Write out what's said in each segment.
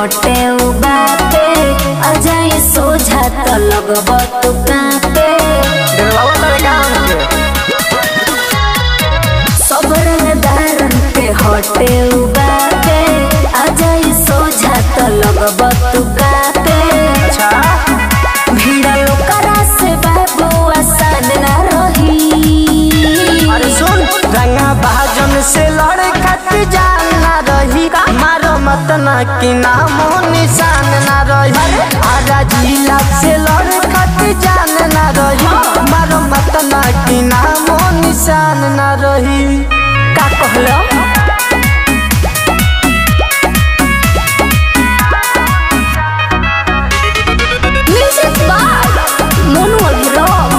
हटे उ बापे अजाई सोझा त लगब तू कापे डरवावा तारे गाँव के सबरन दारन के हटे उ बापे अजाई सोझा त लगब तू कापे अच्छा भीड़ लोकरा से बाबू आसान ना रही अरे सुन रंगा भाजन से लड़े खातिर जान ना रही मारो मत ना कि नामो निशान ना रही आजा जिला से लड़े खातिर जान ना रही मारो मत ना कि नामो निशान ना रही का कहलो म्यूजिक बाय मोनू अभिराम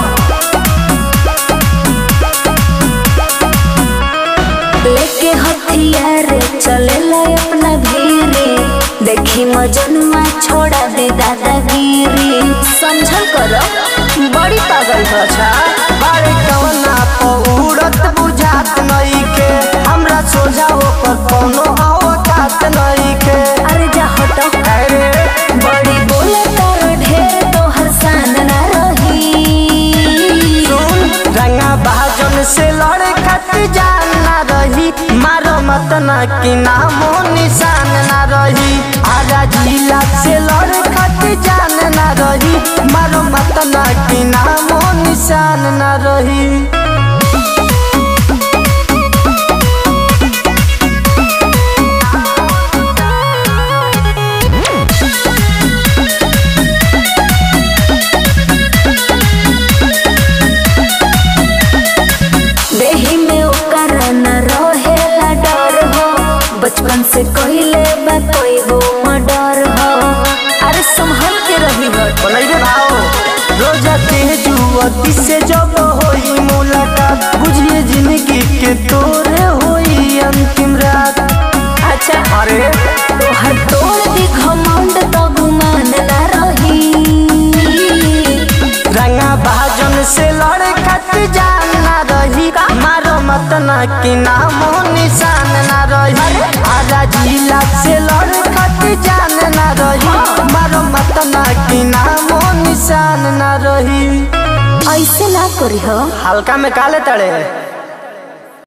लेके हथियार चले अपना भीरे देखी मजनुआ छोड़ा दे दादागिरी समझल करो बड़ी पागल हो अच्छा बारे कवना पौड़त बुझात नई के हमरा सोझा होकर कोनो औकात नई के अरे जा हटो अरे बड़ी बोले तारो ढेर तोहर सान ना रही सुन रंगा भाजन से लड़े खातिर जान ना रही मारो मत ना कि नामो निशान ना रही आजा जिला से लड़े खातिर जान ना रही मारो मत ना कि नामो निशान ना रही देही में ओकर न रहेला डर हो बचपन से कहिले बा कोई हो मर्डर हो अरे संभल के रही हो बोलैबे भाओ रोजा तेजुअती से जब होई मुलाकात बुझिए जिंदगी के तोरे होई अंतिम रात अच्छा अरे तोहर तोड़ दी घमंड तो गुमान ना रही रंगा भाजन से लड़े खातिर जान ना रही मारो मत ना कि नामो निशान ना रही आजा जिला से लड़े खातिर जान ना रही मारो मत ना कि नामो निशान ना रही ऐसे ना करी हो हल्का में काले तड़े